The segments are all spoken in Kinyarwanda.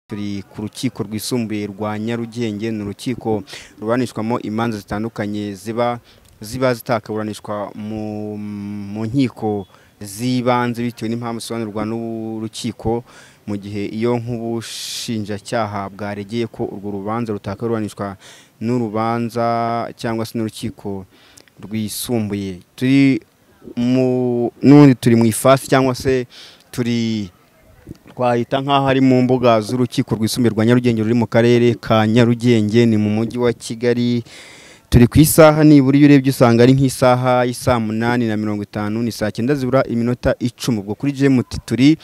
turi ku rukiko rwisumbuye rwa nyarugenge ni urukiko ruburanishwamo imanza zitandukanye ziba ziba zitakaburanishwa mu mu nkiko z'ibanze bitewe n'impamvu zisobanurwa n'urukiko mu gihe iyo nk'ubushinjacyaha bwaregeye ko urwo rubanza rutakaburanishwa n'urubanza cyangwa se n'urukiko rwisumbuye turi mu n'ubundi turi mu ifasi cyangwa se turi twahita nk'aho ari mu mbuga z'urukiko rwisumbuye rwa nyarugenge ruri mu karere ka nyarugenge ni mu mujyi wa kigali turi ku isaha nibura iyo urebye usanga ari nk'isaha y'isaa munani na mirongo itanu ni saa cyenda zibura iminota icumi ubwo kuri jemuti turi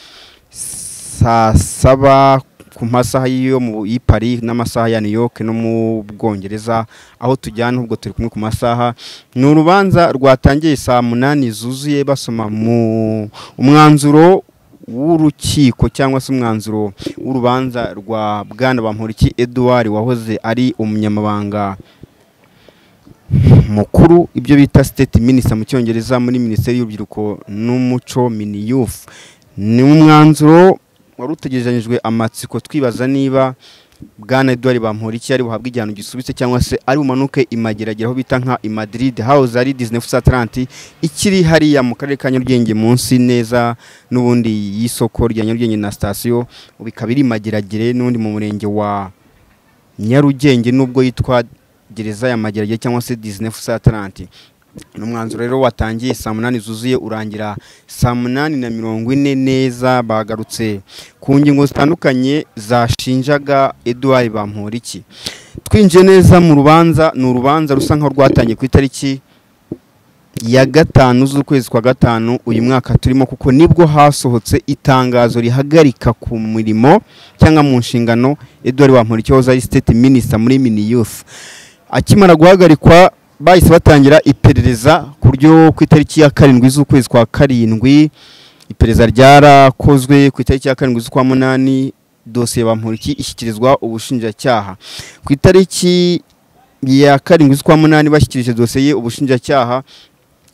saa saba ku masaha yo mu y'ipari n'amasaha ya New York no mu Bwongereza aho tujyana ubwo turi kumwe ku masaha ni urubanza rwatangiye saa munani zuzuye basoma mu umwanzuro w'urukiko cyangwa se umwanzuro w'urubanza rwa Bwana Bamporiki Edouard wahoze ari umunyamabanga mukuru ibyo bita state minister mu cyongereza muri minisiteri y'urubyiruko n'umuco miniyufu ni umwanzuro wari utegerejanyijwe amatsiko twibaza niba bwana eduard bamura iki ari buhabwe igihano gisubitse cyangwa se ari bumanuke imageragera aho bita nka imadiride hawuze ari disney fusa atalanti ikiri hariya mu karere ka nyarugenge munsi neza n'ubundi y'isoko rya nyarugenge na sitasiyo bikaba iri mageragere n'ubundi mu murenge wa nyarugenge n'ubwo yitwa gereza ya mageragere cyangwa se disney fusa atalanti ni umwanzuro rero watangiye saa munani zuzuye urangira saa munani na mirongo ine neza bagarutse ku ngingo zitandukanye zashinjaga eduard bamporiki twinjiye neza mu rubanza ni urubanza rusa nkaho rwatangiye ku itariki ya gatanu z'ukwezi kwa gatanu uyu mwaka turimo kuko nibwo hasohotse itangazo rihagarika ku mirimo cyangwa mu nshingano eduard bamporiki wahoze ari state minister muri mini youth akimara guhagarikwa bahise batangira iperereza ku buryo ku itariki ya karindwi z'ukwezi kwa karindwi iperereza ryarakozwe ku itariki ya karindwi z'ukwa munani dosiye bamporiki ishyikirizwa ubushinjacyaha ku itariki ya karindwi z'ukwa munani bashyikirije dosiye ubushinjacyaha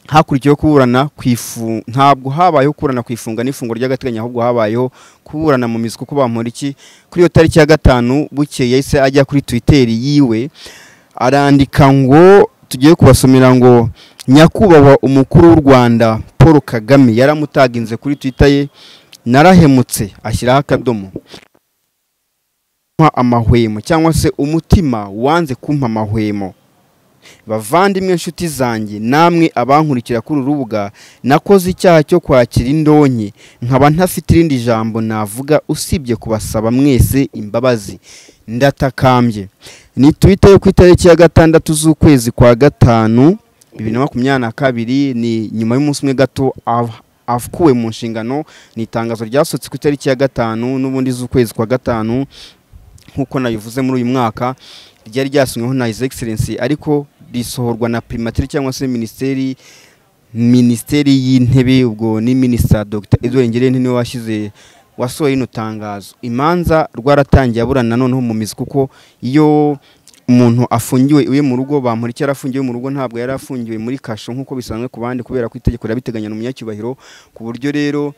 hakurikiyeho kuburana ku ifu ntabwo habayeho kuburana ku ifunga n'ifungwa ry'agateganyo ahubwo habayeho kuburana mu mizi kuko bamporiki kuri iyo tariki ya gatanu bukeye yahise ajya kuri twiteri yiwe arandika ngo tugiye kubasomera ngo nyakubahwa umukuru w'u rwanda paul kagame yaramutaginze kuri twita ye narahemutse ashyiraho akadomo amahwemo cyangwa se umutima wanze kumpa amahwemo bavandimwe inshuti zanjye namwe abankurikira kuri uru rubuga nakoze icyaha cyo kwakira indonke nkaba ntafite irindi jambo navuga usibye kubasaba mwese imbabazi ndatakambye ni twita yo ku itariki ya gatandatu z'ukwezi kwa gatanu bibiri na makumyabiri na kabiri ni nyuma y'umunsi umwe gato akuwe mu nshingano ni itangazo ryasohotse ku itariki ya gatanu n'ubundi z'ukwezi kwa gatanu nk'uko nabivuze muri uyu mwaka ryari ryasinyweho na his excellence ariko risohorwa na primatire cyangwa se minisiteri minisiteri y'intebe ubwo ni minisita dr edouard ngirente niwe washyize wasohoye rino tangazo imanza rwaratangiye aburana noneho mu mizi kuko iyo umuntu afungiwe iwe mu rugo bamuri icyo yarafungiwe mu rugo ntabwo yari afungiwe muri kasho nk'uko bisanzwe ku bandi kubera ko itegeko rirabiteganya umunyacyubahiro ku buryo rero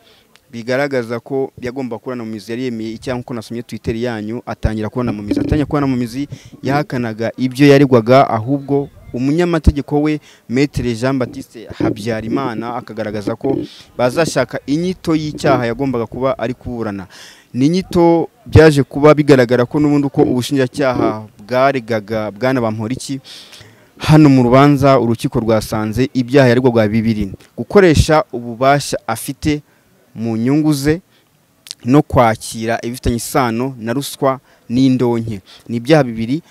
bigaragaza ko yagomba kubona mu mizi yari yemeye icyaha nk'uko nasomye twiteri yanyu atangira kubona mu mizi atangira kubona mu mizi yahakanaga ibyo yaregwaga ahubwo umunyamategeko we metere jean batiste habyarimana akagaragaza ko bazashaka inyito y'icyaha yagombaga kuba ari kuburana ni inyito byaje kuba bigaragara ko n'ubundi uko ubushinjacyaha bwaregaga bwana bamporiki hano mu rubanza urukiko rwasanze ibyaha yaregwaga bibiri gukoresha ububasha afite mu nyungu ze no kwakira ibifitanye isano na ruswa n'indonke ni ibyaha bibiri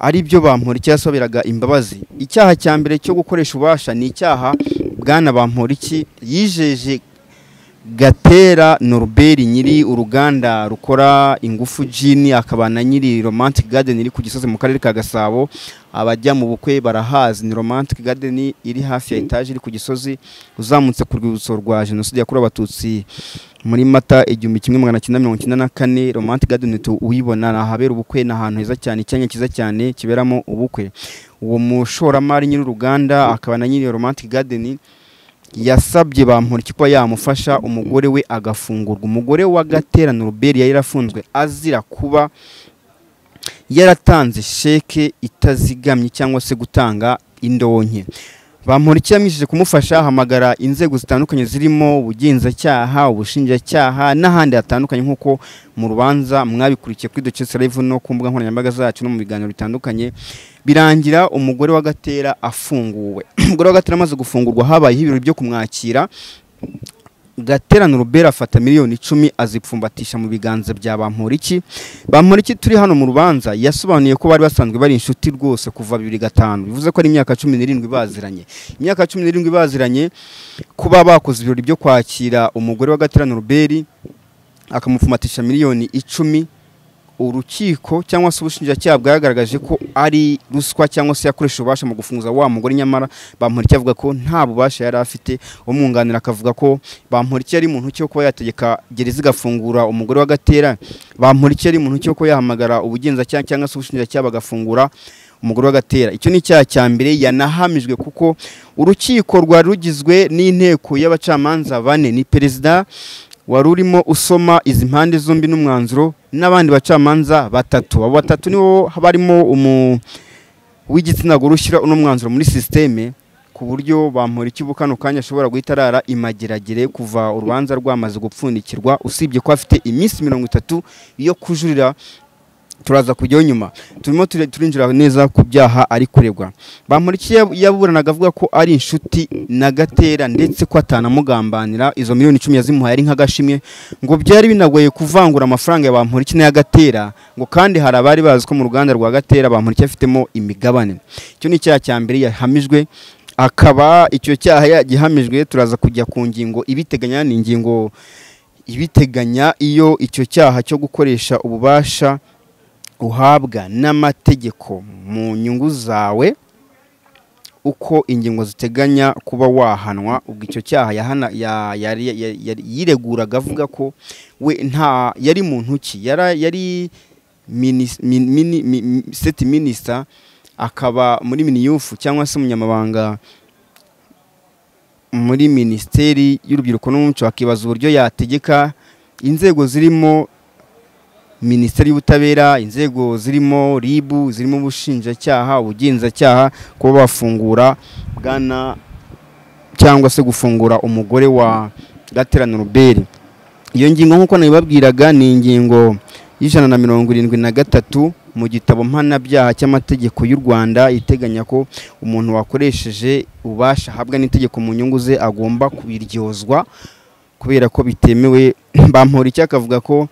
ari byo bamporiki yasabiraga imbabazi icyaha cya mbere cyo gukoresha ububasha ni icyaha bwana bamporiki yijeje gatera noruberi nyiri uruganda rukora ingufu jini akaba na nyiri romantic garden iri ku gisozi mu karere ka gasabo abajya mu bukwe barahazi ni romantic garden iri hafi ya etaje iri ku gisozi uzamutse ku rwibutso rwa jenoside yakorewe abatutsi muri mata igihumbi kimwe magana cyenda mirongo icyenda na kane romantic garden uyibona ni ahabera ubukwe ni ahantu heza cyane icyanya cyiza cyane kiberamo ubukwe uwo mushoramari nyir'uruganda akaba na nyiri romantic garden yasabye bamporiki ko yamufasha umugore we agafungurwa umugore wa gaterano Robert yari yarafunzwe azira kuba yaratanze sheke itazigamye cyangwa se gutanga indonke bamporiki yamwishije kumufasha ahamagara inzego zitandukanye zirimo ubugenzacyaha ubushinjacyaha n'ahandi hatandukanye nk'uko mu rubanza mwabikurikiye kuri Duchess Live no ku mbuga nkoranyambaga zacu no mu biganiro bitandukanye birangira umugore wa Gatera afunguwe umugore wa Gatera amaze gufungurwa habayeho ibirori byo kumwakira gaterano Robert afata miliyoni icumi azipfumbatisha mu biganza bya Bamporiki Bamporiki turi hano mu rubanza yasobanuye ko bari basanzwe bari inshuti rwose kuva bibiri gatanu bivuze ko ari imyaka cumi n'irindwi baziranye imyaka cumi n'irindwi baziranye kuba bakoze ibirori byo kwakira umugore wa gaterano Robert akamupfumatisha miliyoni icumi urukiko cyangwa se ubushinjacyaha bwagaragaje ko ari ruswa cyangwa se yakoresha ububasha mu gufunguza wa mugore nyamara bamporiki avuga ko nta bubasha yari afite umwunganira akavuga ko bamporiki yari muntu cyo kuba yategeka gereza igafungura umugore wa gatera bamporiki yari muntu cyo kuba yahamagara ubugenzacyaha cyangwa se ubushinjacyaha bagafungura umugore wa gatera icyo ni icyaha cya mbere yanahamijwe kuko urukiko rwari rugizwe n'inteko y'abacamanza bane ni perezida wari urimo usoma izi mpande zombi n'umwanzuro n'abandi bacamanza batatu abo batatu nibo barimo umu w'igitsina gore ushyira uno mwanzuro muri sisiteme ku buryo bamura ikibu kano kanya ashobora guhita arara imageragere kuva urubanza rwamaze gupfundikirwa usibye ko afite iminsi mirongo itatu yo kujurira turaza kujyaho nyuma turimo turinjira neza ku byaha ari kuregwa bamuriki yaburanaga avuga ko ari inshuti na gatera ndetse ko atanamugambanira izo miliyoni icumi yazimuhaye ari nk'agashimwe ngo byari binagoye kuvangura amafaranga ya bamuriki n'aya gatera ngo kandi hari abari bazi ko mu ruganda rwa gatera bamuriki afitemo imigabane icyo ni icyaha cya mbere yahamijwe akaba icyo cyaha yagihamijwe turaza kujya ku ngingo ibiteganya ni ingingo ibiteganya iyo icyo cyaha cyo gukoresha ububasha uhabwa n'amategeko mu nyungu zawe uko ingingo ziteganya kuba wahanwa ubwo icyo cyaha yireguraga avuga ko we nta yari muntu ki yari seti minisita akaba muri miniyufu cyangwa se umunyamabanga muri minisiteri y'urubyiruko n'umuco bakibaza uburyo yategeka inzego zirimo minisiteri y'ubutabera inzego zirimo ribu zirimo ubushinjacyaha ubugenzacyaha kuba bafungura bwana cyangwa se gufungura umugore wa gaterano ruberi iyo ngingo nk'uko nabibabwiraga ni ingingo y'ijana na mirongo irindwi na gatatu mu gitabo mpanabyaha cy'amategeko y'u rwanda iteganya ko umuntu wakoresheje ubasha ahabwa n'itegeko mu nyungu ze agomba kubiryozwa kubera ko bitemewe bampora icyo akavuga ko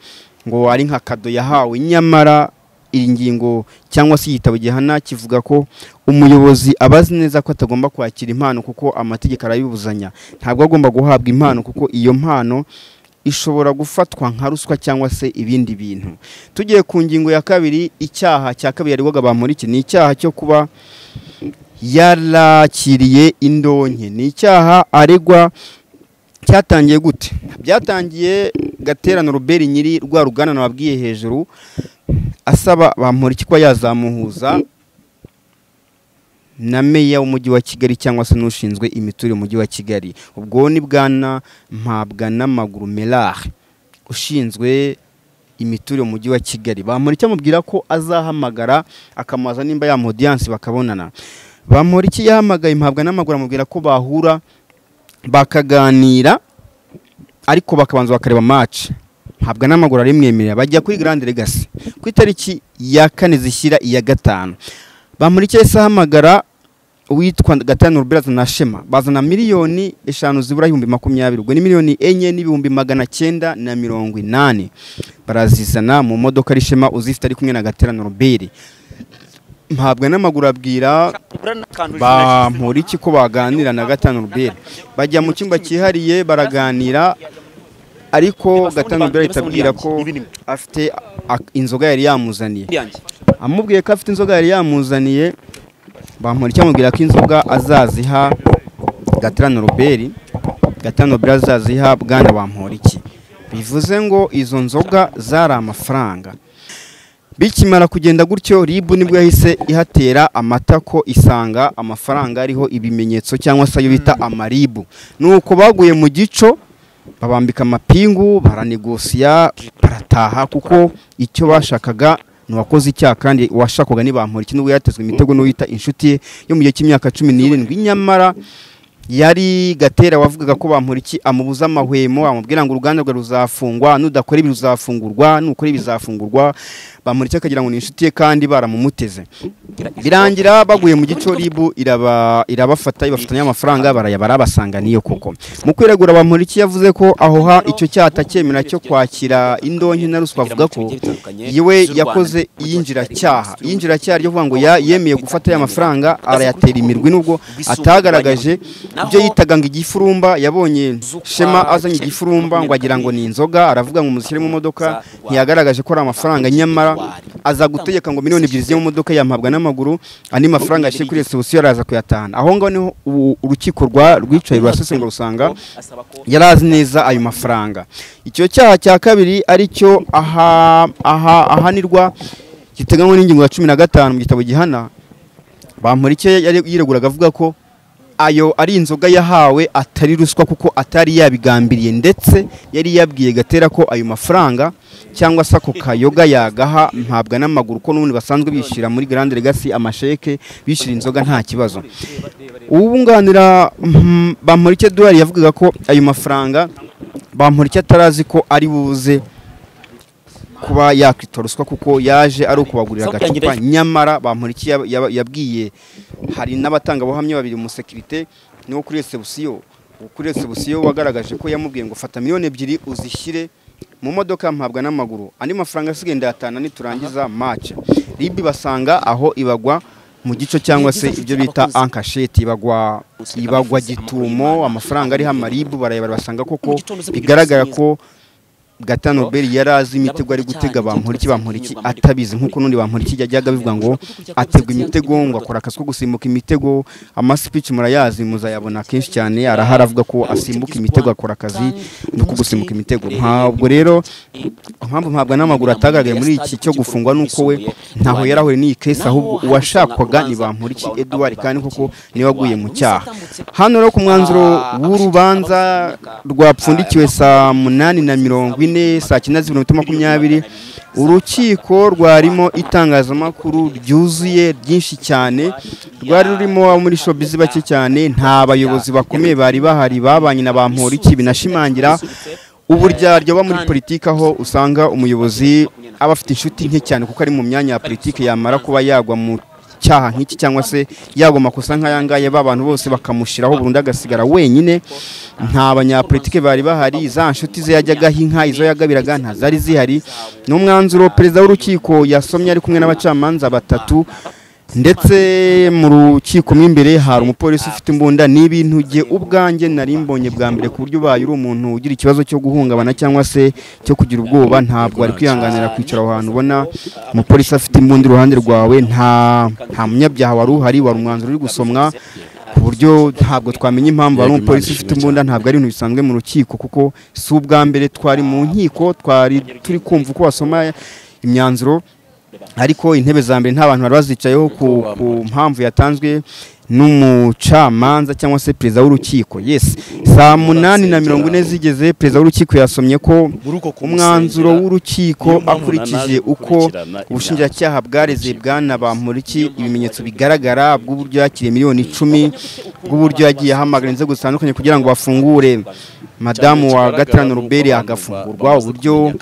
ngo ari nka kado yahawe nyamara iyi ngingo cyangwa se igitabo gihana kivuga ko umuyobozi aba azi neza ko atagomba kwakira impano kuko amategeko arayibuzanya ntabwo agomba guhabwa impano kuko iyo mpano ishobora gufatwa nka ruswa cyangwa se ibindi bintu tugiye ku ngingo ya kabiri icyaha cya kabiri yaribwaga bamurike ni icyaha cyo kuba yarakiriye indonke ni icyaha aregwa cyatangiye gute byatangiye gaterano Robert nyiri rwa rugana nababwiye hejuru asaba bamporiki kuba yazamuhuza na meya w'umujyi wa kigali cyangwa se n'ushinzwe imiturire mu mujyi wa kigali ubwo ni bwana mpabwa n'amaguru merare ushinzwe imiturire mu mujyi wa kigali bamporiki amubwira ko azahamagara akamubaza nimba yamuha odiyanse bakabonana bamporiki yahamagaye mpabwa n'amaguru amubwira ko bahura bakaganira ariko bakabanza bakareba match ntabwo n'amaguru arimwemerera bajya kuri Grand Legacy ku itariki ya kane zishyira iya gatanu bamurikira isahamagara witwa gatanu Robert na Shema bazana miliyoni eshanu zibura ibihumbi makumyabiri ubwo ni miliyoni enye n'ibihumbi magana cyenda na mirongo inani barazizana mu modoka ari Shema uzifite ari kumwe na Gaterano Robert ntabwo n'amaguru abwira bamporiki ko baganira na gatanu rubere bajya mu cyumba cyihariye baraganira ariko gatanu rubere ahita abwira ko afite inzoga yari yamuzaniye amubwiye ko afite inzoga yari yamuzaniye bamporiki amubwira ko inzoga azaziha gatanu rubere gatanu rubere azaziha bwana bamporiki bivuze ngo izo nzoga zari amafaranga bikimara kugenda gutyo ribu nibwo yahise ihatera amatako isanga amafaranga ariho ibimenyetso cyangwa se ayo bita amaribu nuko baguye mu gico babambika amapingu baranegosiya barataha kuko icyo bashakaga uwakoze icyaha kandi washakwaga n'ibampura iki nubwo yatezwe imitego n'uwita inshuti ye yo mu gihe cy'imyaka cumi n'irindwi nyamara yari gatera wavugaga ko bamuriki amubuza amahwemo amubwira ngo uruganda rwe ruzafungwa nudakora ibi ruzafungurwa nukora ibi bizafungurwa bamuriki akagira ngo ni inshuti ye kandi baramumuteze birangira baguye mu gico ribu iraba irabafata ibafatanya amafaranga barayabara basanga niyo koko mu kwiregura bamuriki yavuze ko aho ha icyo cyaha atacyemera cyo kwakira indonke na ruswa avuga ko yewe yakoze iyinjiracyaha iyinjiracyaha ryo kuvuga ngo ya- yemeye gufata aya mafaranga arayatera imirwi nubwo atagaragaje ibyo yitaga ngo igifurumba yabonye shema azanye igifurumba ngo agira ngo ni inzoga aravuga ngo mushyire mu modoka ntiyagaragaje ko ari amafaranga nyamara aza gutegeka ngo miliyoni ebyiri zijye mu modoka yampabwa n'amaguru andi mafaranga yashyire kuri resebusiyo araza kuyatahana aho ngaho niho u- urukiko rwa rwicaye rurasesengura rusanga yari azi neza ayo mafaranga icyo cyaha cya kabiri aricyo aha- aha- ahanirwa giteganywa n'ingingo ya cumi na gatanu mu gitabo gihana bamurike yari yireguraga avuga ko ayo ari inzoga yahawe atari ruswa kuko atari yabigambiriye ndetse yari yabwiye gatera ko ayo mafaranga cyangwa se ako kayoga yagaha mpabwa n'amaguru ko n'ubundi basanzwe bishyira muri Grande Legacy amasheke bishyira inzoga nta kibazo uwunganira mm, bamporike Edouard yavugaga ko ayo mafaranga bamporike atarazi ko ari buze kuba yakwita ruswa kuko yaje ari ukubagurira agacupa nyamara bamporiki yab- yab- yabwiye hari n'abatangabuhamya babiri umusekirite niwo kuri resebusiyo kuri resebusiyo wagaragaje ko yamubwiye ngo fata miliyoni ebyiri uzishyire mu modoka mpabwa n'amaguru andi mafaranga asigaye ndayatana niturangiza mace ribi basanga aho ibagwa mu gico cyangwa se ibyo bita ankasheti ibagwa ibagwa gitumo amafaranga ariho amaribu barayabara basanga koko bigaragara ko gatano nobel yari azi imitego ari gutega bamporiki bamporiki atabizi nkuko n'undi bamporiki yajyaga bivuga ngo ategwa imitego ngo akora akazi ko gusimbuka imitego amasipici murayazi muzayabona kenshi cyane arahari avuga ko asimbuka imitego akora akazi nuko gusimbuka imitego ntabwo rero impamvu ntabwo n'amaguru atagaragaye muri iki cyo gufungwa nuko we ntaho yari ahuriye n'iyi kesi ahubwo uwashakwaga ni bamporiki eduard kandi koko niwe waguye mu cyaha hano rero ku mwanzuro w'urubanza rwapfundikiwe saa munani na mirongo ine saa cyenda z'ibihumbi bibiri na makumyabiri urukiko rwarimo itangazamakuru ryuzuye ryinshi cyane rwari rurimo abo muri shobizi bake cyane nta bayobozi bakomeye bari bahari babanye na ba Mporiki binashimangira uburyaryo buba muri politiki aho usanga umuyobozi aba afite inshuti nke cyane kuko ari mu myanya ya politiki yamara kuba yagwa mu cyaha nk'iki cyangwa se yagwa amakosa nk'aya ngaya ba bantu bose bakamushyiraho burundu agasigara wenyine nta banyapolitike bari bahari za nshuti ze yajyagaho inka izo yagabiraga ntazari zihari ni umwanzuro perezida w'urukiko yasomye ari kumwe n'abacamanza batatu ndetse mu rukiko mo imbere hari umupolisi ufite imbunda ni ibintu nge ubwanjye nari mbonye bwa mbere ku buryo ubaye uri umuntu ugira ikibazo cyo guhungabana cyangwa se cyo kugira ubwoba ntabwo wari kwihanganira kwicara aho hantu ubona umupolisi afite imbunda iruhande rwawe nta nta munyabyaha wari uhari wari umwanzuro uri gusomwa ku buryo ntabwo twamenya impamvu wari umupolisi ufite imbunda ntabwo ari ibintu bisanzwe mu rukiko kuko si ubwa mbere twari mu nkiko twari turi kumva uko wasoma imyanzuro ariko intebe za mbere nta bantu bari bazicayeho ku, ku mpamvu yatanzwe n'umucamanza cyangwa se perezida w'urukiko yes saa munani na mirongo ine zigeze perezida w'urukiko yasomye ko umwanzuro w'urukiko akurikije uko ubushinjacyaha bwareze bwana bamporiki ibimenyetso bigaragara bw'uburyo yakiriye miliyoni icumi bw'uburyo yagiye ahamagara inzego zitandukanye kugira ngo bafungure madamu wa gatanu ruberi agafungurwa uburyo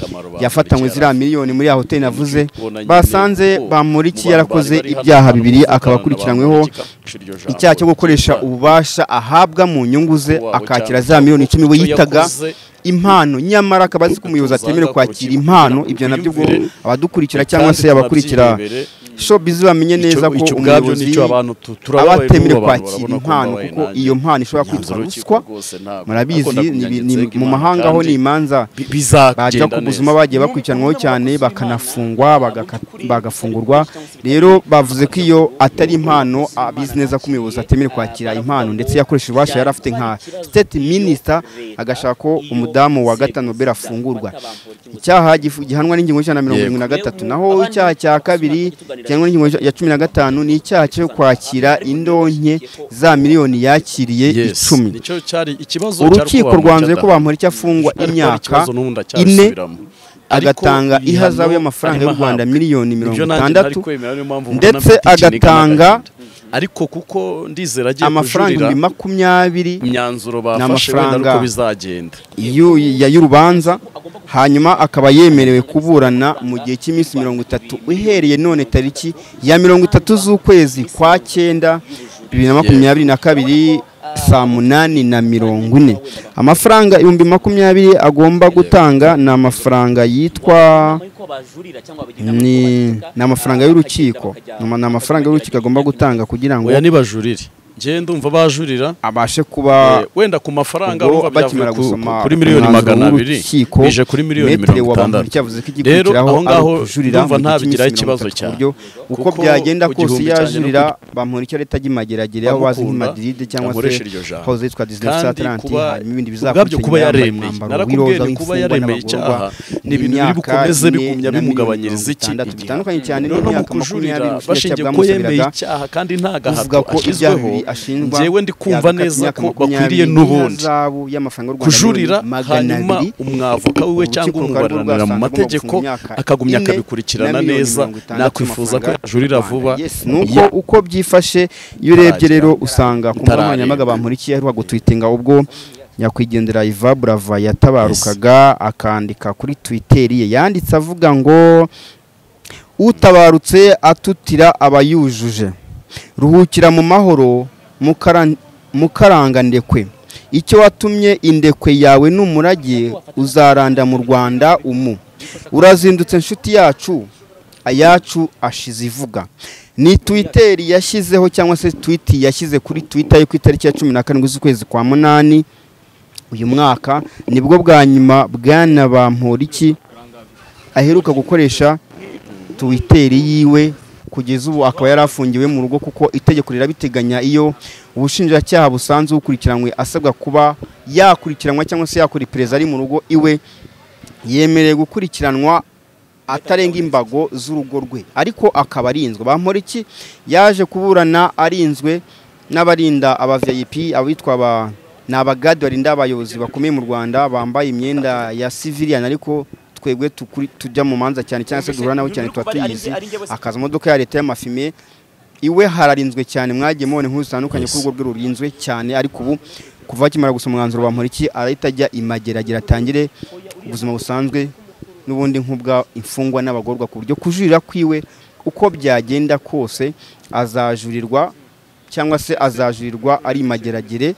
yafatanywe ziriya miliyoni muri ya hoteli navuze basanze bamporiki yarakoze ibyaha bibiri akaba akurikiranyweho icyaha cyo gukoresha ububasha ahabwa mu nyungu ze akakira za miliyoni icumi we yitaga impano nyamara akaba azi ko umuyobozi atemerewe kwakira impano ibyo nabyo ubwo abadukurikira cyangwa se abakurikira shopizi bamenye neza ko icyo ubwabyo umuyobozi nicyo abantu tu- turababaye abatemerewe n'ubu abantu kwakira barabona ko impano mbabaye kuko nanjye. iyo mpano ishobora kwitwa Imyanzuro ruswa y'urukiko rwose ntabwo murabizi nakunda ni- ni- kunyanyagiza mu impano mahanga ho kandi ni imanza bi- bizagenda bajya ku buzima neza. bagiye bakurikiranwaho cyane bakanafungwa bagaka- bagafungurwa rero bavuze ko iyo atari impano abizi neza ko umuyobozi atemera kwakira impano ndetse yakoresheje ububasha yari afite nka state minister agashaka ko umudamu wa gatanu Nobel afungurwa icyaha gifu- gihanwa n'ingingo y'ijana na mirongo irindwi na gatatu naho icyaha cya kabiri gihanwa n'ingingo ya cumi na gatanu ni icyaha cyo kwakira indonke za miliyoni yakiriye Yes. icumi Nicyo cyari ikibazo cyari urukiko kuba rwanzuye ko mucada. bamuha icyo afungwa Ariko imyaka ikibazo ine n'ubundi acyasubiramo. Ariko agatanga ibihano ihazabu y'amafaranga y'u arimo Rwanda ahabwa. miliyoni mirongo Ibyo nanjye itandatu ntari kwemera, niyo mpamvu mbona ndetse mfite ikiniga agatanga n'agahinda. ariko kuko ndizera agiye amafaranga kujurira ibihumbi makumyabiri imyanzuro bafashe wenda amafaranga- nuko bizagenda y'u- ya y'urubanza hanyuma akaba yemerewe kuburana mu gihe cy'iminsi mirongo itatu uhereye none tariki ya mirongo itatu z'ukwezi kwa cyenda bibiri na makumyabiri na kabiri saa munani na mirongo ine amafaranga ibihumbi makumyabiri agomba gutanga ni amafaranga yitwa ni ni amafaranga y'urukiko Ni- ni amafaranga y'urukiko agomba gutanga kugira ngo oya nibajurire njyewe ndumva bajurira abashe kuba Eh, wenda ku mafaranga ubwo urumva byavuye bakimara ku- gusoma kuri miliyoni umwanzuro magana abiri w'urukiko, bije kuri miliyoni metero mirongo wa itandatu Bamporiki yavuze ko rero igikurikiraho aho ari ngaho ukujurira mu ndumva gihe ntabigiraho cy'iminsi ikibazo mirongo itatu ku cyane buryo uko Kuko byagenda ku kose gihumbi iyo cyanjye yajurira no bamporiki leta agimageragere aho bazwi Ndamukunda, nk'imadiride cyangwa se nkoresha iryo jambo. hose yitwa disney Kandi atlanti kuba- hanyuma ibindi ubwabyo kuba bizakurikira yambaye yaremeye umwambaro narakubwiye w'iroza ni kuba w'imfungwa yaremeye n'abagororwa icyaha ni ibintu biri imyaka bukomeze ine bigumya na mirongo bimugabanyiriza iki itandatu igihe. bitandukanye cyane Rero no mu n'imyaka makumyabiri kujurira ubushinjacyaha bashingiye ko yemeye bwamusabiraga icyaha kandi nta kuvuga gahato ko ibyaha ashyizweho bibiri ashinjwa njyewe ndi kumva yakatiwe neza imyaka ko makumyabiri bakwiriye n'ubundi n'ihazabu y'amafaranga y'u Rwanda kujurira miliyoni magana hanyuma abiri umwavoka wiwe Urukiko cyangwa rukaba umwunganira mu rwasanga agomba mategeko gufunga imyaka akagumya ine akabikurikirana na miliyoni neza mirongo itandatu nakwifuza ko y'amafaranga yajurira y'u Rwanda. vuba Yes, nuko Ya- uko byifashe iyo urebye rero usanga ku mbuga Itarareba. nkoranyambaga bankurikiye aheruka gutwitinga ubwo nyakwigendera Iva Brava yatabarukaga akandika kuri Twitter ye yanditse avuga ngo utabarutse atutira abayujuje ruhukira mu mahoro mukara- mukaranga ndekwe icyo watumye indekwe yawe n'umurage uzaranda mu rwanda umu urazindutse nshuti yacu ayacu ashize ivuga ni twitter yashyizeho cyangwa se tweet yashyize kuri twitter yo ku itariki ya cumi na karindwi z'ukwezi kwa munani uyu mwaka nibwo bwa nyuma bwana bamporiki aheruka gukoresha tuwiteri yiwe kugeza ubu akaba yari afungiwe mu rugo kuko itegeko rirabiteganya iyo ubushinjacyaha busanzwe bukurikiranywe asabwa kuba yakurikiranwa cyangwa se yakora iperereza ari mu rugo iwe yemerewe gukurikiranwa atarenga imbago z'urugo rwe ariko akaba arinzwe bamporiki yaje kuburana arinzwe n'abarinda aba VIP abitwa aba ni abagadi barinda abayobozi bakomeye mu Rwanda bambaye imyenda ya civilian ariko twebwe tukuri- tujya mu manza cyane cyangwa se duhura nawe cyane tuba tuyizi akaza imodoka ya leta y'amafime iwe hararinzwe cyane mwagiye mubona inkuru zitandukanye ko urwo rwe rurinzwe cyane ariko ubu kuva akimara gusa umwanzuro wa Mporiki arahita ajya imageragere atangire ubuzima busanzwe n'ubundi nk'ubwa imfungwa n'abagororwa ku buryo kujurira kwiwe uko byagenda kose azajurirwa cyangwa se azajurirwa ari imageragere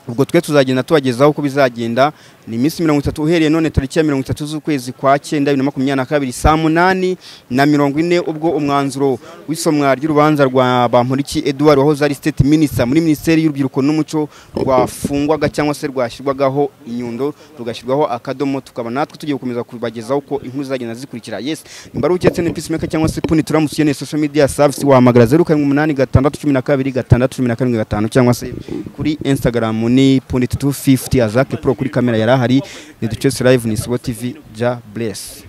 ubwo twe tuzagenda tubagezaho uko bizagenda ni iminsi mirongo itatu uhereye none tariki ya mirongo itatu z'ukwezi kwa cyenda bibiri na makumyabiri na kabiri saa munani na mirongo ine ubwo umwanzuro w'isomwa ry'urubanza rwa bamporiki eduard wahoze ari state minister muri minisiteri y'urubyiruko n'umuco rwafungwaga cyangwa se rwashyirwagaho inyundo rugashyirwaho akadomo tukaba natwe tugiye gukomeza kubagezaho uko inkuru zagenda zikurikira yes niba uketse ni peacemaker cyangwa se puni turamusiye ni social media service wahamagara zeru karindwi umunani gatandatu cumi na kabiri gatandatu cumi na karindwi gatanu cyangwa se kuri instagram ni puni tutu fifuti azake pro kuri kamera yari ahari ni ducese live ni sibo tv ja bless